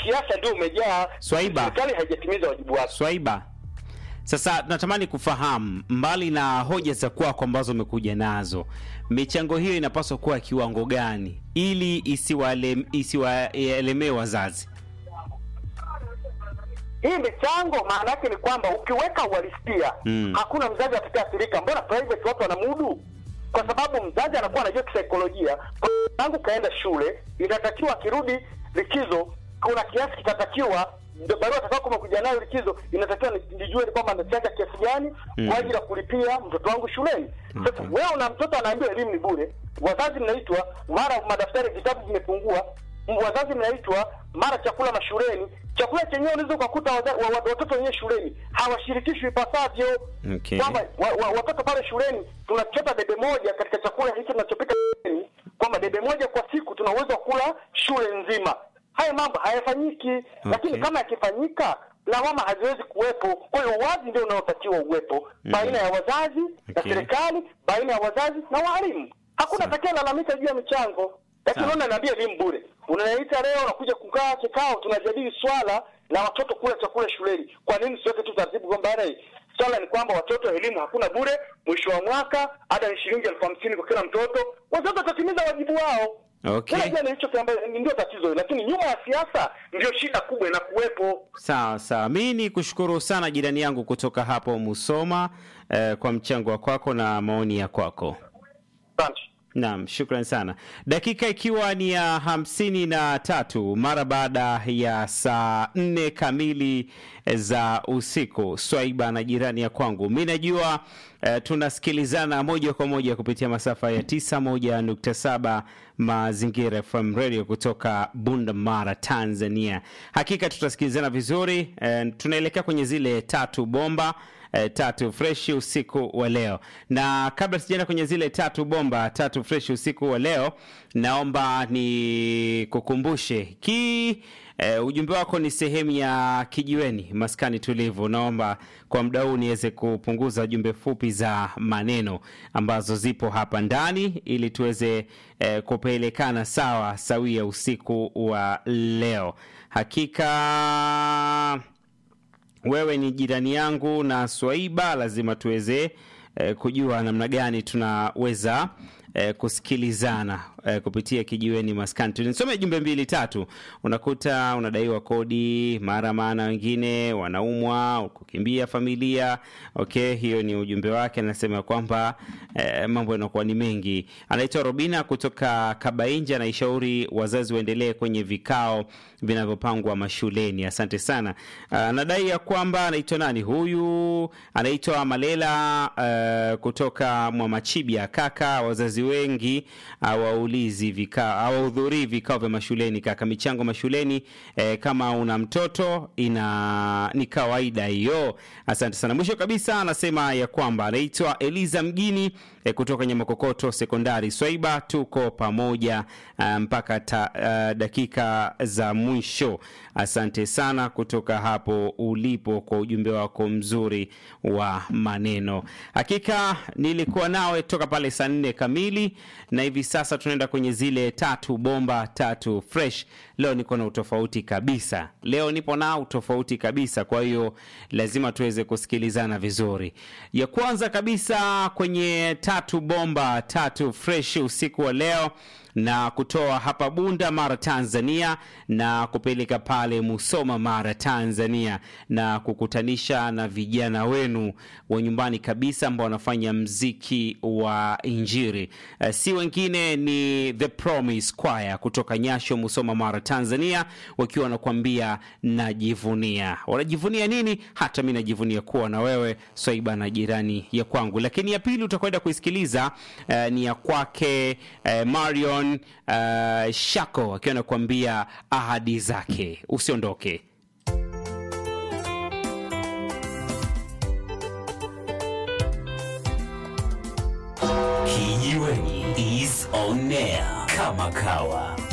usiasa ndio umejaa. Swaiba. Serikali haijatimiza wajibu wake. Swaiba, sasa natamani kufahamu, mbali na hoja za kwako ambazo umekuja nazo, michango hiyo inapaswa kuwa kiwango gani ili isiwaele- isiwaelemee wazazi? Hii michango maana yake ni kwamba ukiweka uhalisia Mm. hakuna mzazi atakayeathirika. Mbona private watu wanamudu? Kwa sababu mzazi anakuwa anajua kisaikolojia, kwa tangu kaenda shule, inatakiwa akirudi likizo, kuna kiasi kitatakiwa ndio barua atakao kuja nayo likizo, inatakiwa ni- nijue ni kwamba anachanga kiasi gani Mm. kwa ajili ya kulipia mtoto wangu shuleni. Sasa Okay. wewe una mtoto anaambiwa elimu ni bure, wazazi mnaitwa mara madaftari vitabu vimepungua, m- wazazi mnaitwa mara chakula mashuleni. Chakula chenyewe unaweza ukakuta waza- wa- wa- watoto wenyewe shuleni hawashirikishwi ipasavyo, Okay. kwamba wa, wa, watoto pale shuleni tunachota debe moja katika chakula hiki tunachopika shuleni, kwamba debe moja kwa siku tuna uwezo wa kula shule nzima. Haya mambo hayafanyiki, lakini kama yakifanyika lawama haziwezi kuwepo. Kwa hiyo uwazi ndio unaotakiwa uwepo baina ya wazazi na Okay. serikali, baina ya wazazi na walimu. Hakuna Sawa. atakayelalamika juu ya michango. Lakini Sawa. unaona, naambia elimu bure, unaniita leo, unakuja kukaa kikao, tunajadili swala la watoto kula chakula shuleni. Kwa nini siweke tu taratibu kwamba "Bana, swala ni kwamba watoto elimu hakuna bure, mwisho wa mwaka ada ni shilingi elfu hamsini kwa kila mtoto, wazazi watatimiza wajibu wao. Okay. Unajua ni hicho kiambacho ndio tatizo, hilo. lakini nyuma ya siasa ndio shida kubwa inakuwepo. Sawa sawa, mi ni kushukuru sana jirani yangu kutoka hapo Musoma eh, kwa mchango wa kwako na maoni ya kwako. Asante. Naam, shukran sana. Dakika ikiwa ni ya hamsini na tatu mara baada ya saa nne kamili za usiku. Swaiba na jirani ya kwangu, mi najua eh, tunasikilizana moja kwa moja kupitia masafa ya 91.7 Mazingira FM Radio kutoka Bunda Mara, Tanzania. Hakika tutasikilizana vizuri eh, tunaelekea kwenye zile tatu bomba eh, tatu freshi usiku wa leo, na kabla sijaenda kwenye zile tatu bomba tatu freshi usiku wa leo, naomba ni kukumbushe ki eh, ujumbe wako ni sehemu ya kijiweni maskani tulivu. Naomba kwa muda huu niweze kupunguza jumbe fupi za maneno ambazo zipo hapa ndani ili tuweze eh, kupelekana sawa sawia usiku wa leo. Hakika wewe ni jirani yangu na Swaiba, lazima tuweze eh, kujua namna gani tunaweza eh, kusikilizana eh, kupitia kijiweni maskani. Tunisome jumbe mbili tatu, unakuta unadaiwa kodi mara, maana wengine wanaumwa, kukimbia familia. Okay, hiyo ni ujumbe wake, anasema kwamba eh, mambo yanakuwa ni mengi. Anaitwa Robina kutoka Kabainja, anaishauri wazazi waendelee kwenye vikao vinavyopangwa mashuleni. Asante sana. Anadai ya kwamba anaitwa nani huyu, anaitwa Malela uh, kutoka Mwamachibia. Kaka, wazazi wengi hawaulizi vikao, hawahudhurii vikao vya mashuleni. Kaka, michango mashuleni eh, kama una mtoto ina ni kawaida hiyo. Asante sana. Mwisho kabisa anasema ya kwamba anaitwa Eliza Mgini eh, kutoka Nyamakokoto Sekondari. Swaiba, tuko pamoja uh, mpaka ta, uh, dakika za mwisho. Asante sana kutoka hapo ulipo kwa ujumbe wako mzuri wa maneno. Hakika nilikuwa nawe toka pale saa nne kamili, na hivi sasa tunaenda kwenye zile tatu bomba tatu fresh. Leo niko na utofauti kabisa, leo nipo na utofauti kabisa, kwa hiyo lazima tuweze kusikilizana vizuri. Ya kwanza kabisa kwenye tatu bomba tatu fresh usiku wa leo na kutoa hapa Bunda Mara Tanzania na kupeleka pale Musoma Mara Tanzania na kukutanisha na vijana wenu wa nyumbani kabisa ambao wanafanya mziki wa Injili. Uh, si wengine ni The Promise Choir kutoka Nyasho, Musoma Mara Tanzania, wakiwa wanakuambia najivunia. Wanajivunia nini? Hata mi najivunia kuwa na wewe Swaiba na jirani ya kwangu. Lakini ya pili utakwenda kuisikiliza uh, ni ya kwake uh, Marion uh, Shako akiwa anakuambia ahadi zake. Usiondoke. Kijiweni is on air kama kawa.